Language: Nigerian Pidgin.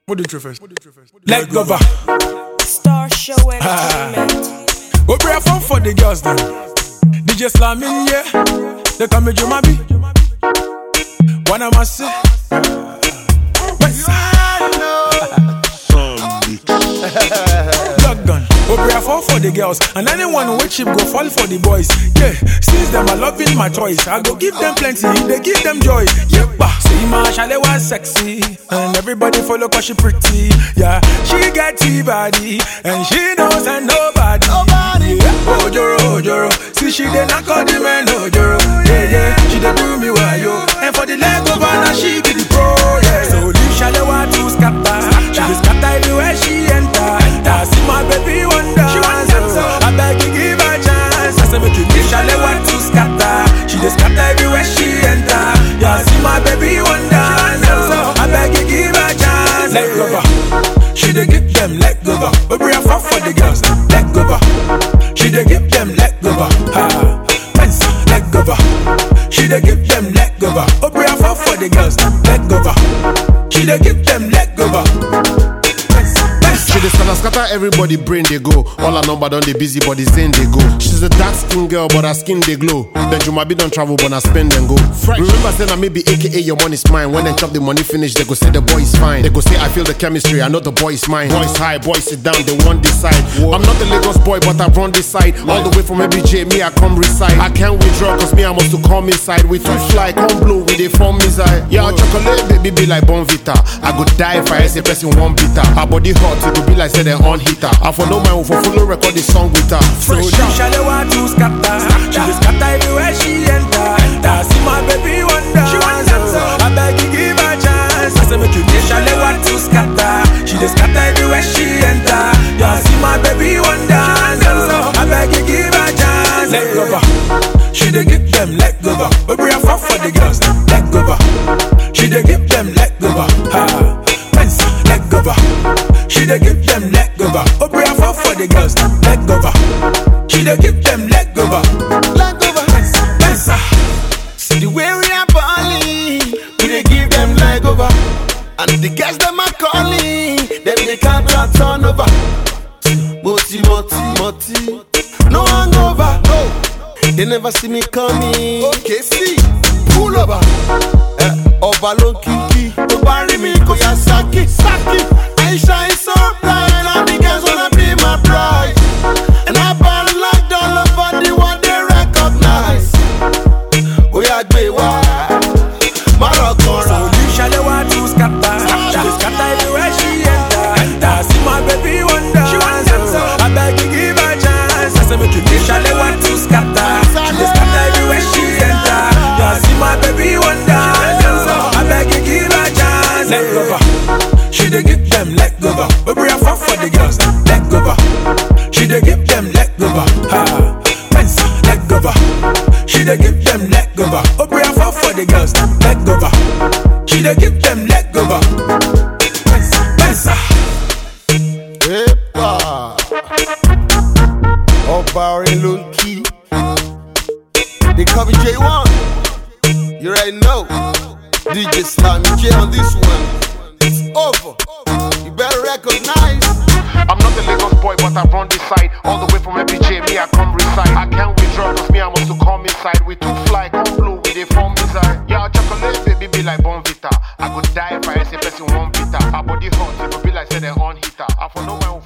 What do you first? Let go back. Star Show Entertainment. Go pray fun for the girls then. DJ Slam in yeah. They come with Jumabi. One of my say. Plug gun. Go pray fun for the girls. And anyone who chip go fall for the boys. Yeah. Since them are loving my choice. I go give them plenty. They give them joy. Yeah. See my chalet was sexy. And everybody follow cause she pretty. Yeah. She got T-body. And she knows and nobody. Nobody. Yeah. Ojoro, Ojoro. See she dey knock on the man Ojoro. Yeah, yeah. She dey do me well, yo. And for the leg over now she be the pro. Yeah. So leave Shalewa to scatter. She dey scatter everywhere she enter. I see my baby wonder. She want so I beg you give her chance. I say make you leave Shalewa to scatter. She dey scatter everywhere she enter. Yeah, I see my baby wonder. So I beg you give her chance. Let go back. She dey give them let go back. Baby I fall for the girls. Let go back. She dey give them let go back. Ha. Pensa, let go back. She dey give them let go back. Baby I fall for the girls. Let go back. She dey give them let go back. Pensa, pensa. She dey scatter scatter everybody brain they go. All her number done they busy, but the zen they go. She's a dark skin girl, but her skin they glow. Then Jumabi don't travel, but I spend and go. Remember saying I maybe AKA your money's mine. When they chop the money finish, they go say the boy is fine. They go say I feel the chemistry, I know the boy is mine. Boys high, boys sit down, they want this side. I'm not the Lagos boy, but I run this side. All the way from MBJ, me I come reside. I can't withdraw, cause me I must to come inside. We too fly, come blow, we they form missile. Yeah, chocolate baby be like Bonvita. I go die if I say person one bitter. Her body hot, it go be like say they on hitter. I for no mind, for follow record the song with her. So Fresh leave out. Shalewa to scatter. She dey scatter everywhere she enter. I see my baby wonder. She want so I beg you give her chance. I say make you leave Shalewa to scatter. She dey scatter everywhere she enter. Yeah, I see my baby wonder. So I beg you give her chance. Let go back. She dey give them let go back. Baby I fall for the girls. Let go back. She dey give them let go back. Ha. Pensa, let go back. She dey give them let go back. Baby I fall for the girls. Let go back. She dey give them let go back. Let go back. Pensa, pensa. See the way we are balling, we dey give them leg over. And the guys them are calling, them they can't turn over. Moti, moti, moti, no hangover, no. They never see me coming. Okay, see, pull over. Eh, ọba ló ń kíkí, tó bá rí mi kò yá sákì, sákì. I shine so bright, all the girls wanna be my bride. And I ball like all over the world, they recognize. Oya gbé wá, má rọ̀ So kanra. leave Shalewa to scatter. She dey scatter everywhere she enter. I see my baby wonder. She want so I beg you give her chance. I say make you leave Shalewa to scatter. She dey scatter everywhere she enter. Yeah, I see my baby wonder. So I beg you give her chance. Let go back. She dey give them let go back. Baby I fall for the girls. Let go back. She dey give them let go back. Ha. Pensa, let go back. She dey give them let go back. Baby I fall for the girls. Let go back. She dey give them let go back. Pensa, pensa. Epa. Ọba orin ló ń kí. They call me J1. You already know. DJ Slammy J on this one. It's over. You better recognize. I'm not the Lagos boy, but I run this side. All the way from MBJ, me I come reside. I can't withdraw, cause me I must to come inside. We too fly, come blue, we they form missile. Yeah, chocolate baby be like Bonvita. I could die if I say person one bitter. Her body hot, it could be like say they on hitter. I for no mind